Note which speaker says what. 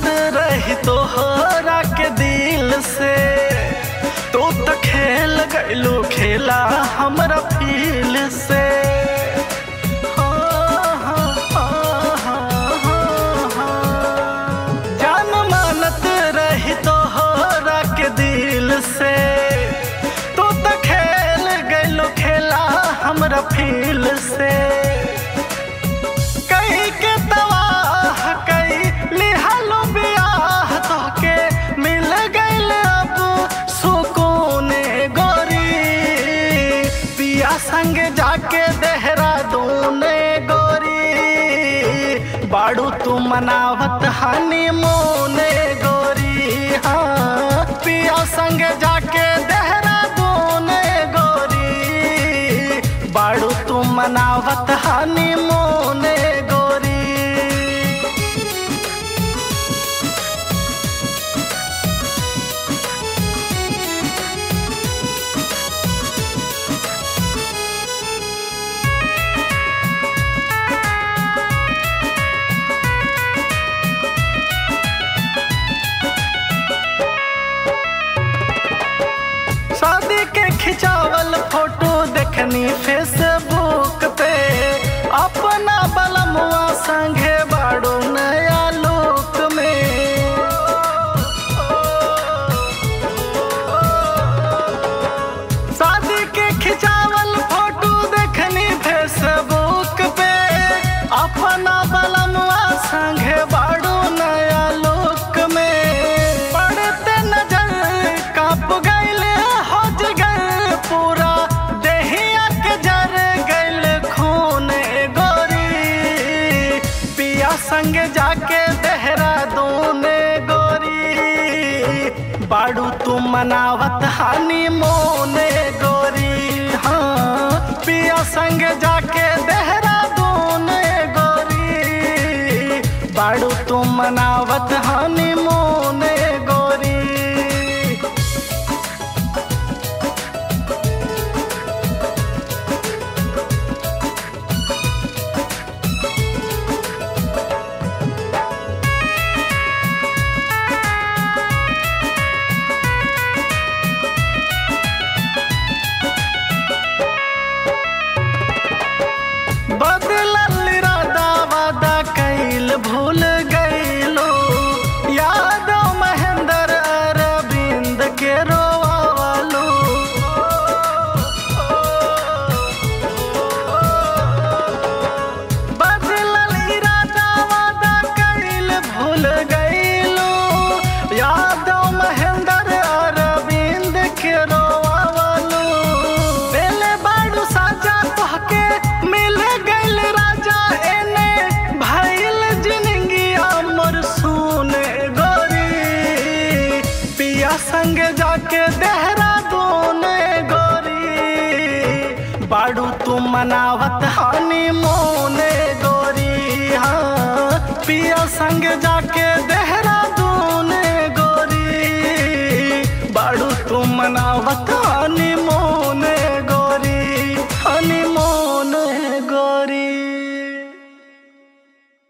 Speaker 1: रही तोहरा के दिल से तू तो खेल गइलू खेला हमरा फील से हाँ, हाँ, हाँ, हाँ, हाँ, हाँ। जान मानत रही तोहरा के दिल से तू तो खेल गइलू खेला हमरा फील से कई के तबाह कई लिहालो बियाह तोहके मिल गइल अब सुकून गोरी पिया संग जाके देहरादून गोरी बाड़ू तू मनावत हनीमून गोरी हाँ पिया संग जाके देहरादून गोरी बाड़ू तू मनावत हनीमून गोरी शादी के खिंचावल फोटो देखनी फेसबुक पे अपना बलमुआ संगे बाड़ू नया लोक में शादी के खिंचावल फोटो देखनी फेसबुक पे अपना बलमुआ संगे बाड़ू नया लोक में पड़ते नजर काप गइल हो जगल पूरा देहिया के जर गइल खून गोरी पिया संग जाके देहरादून गोरी बाड़ू तू मनावत हानी मोने गोरी हाँ पिया संग जाके देहरादून गोरी बाड़ू तू मनावत हानी मोने गोरी बदलल इरादा वादा कैल भूल गईलो यादव महेंद्र अरविंद के रोवालो बदलल इरादा वादा कैल भूल गईलो यादव महेंद्र अरविंद के रोवालो बेले बाड़ू साजा तोहके मिल गइल राजा एने भइल जिंदगी अमर सुन गोरी पिया संग जाके दे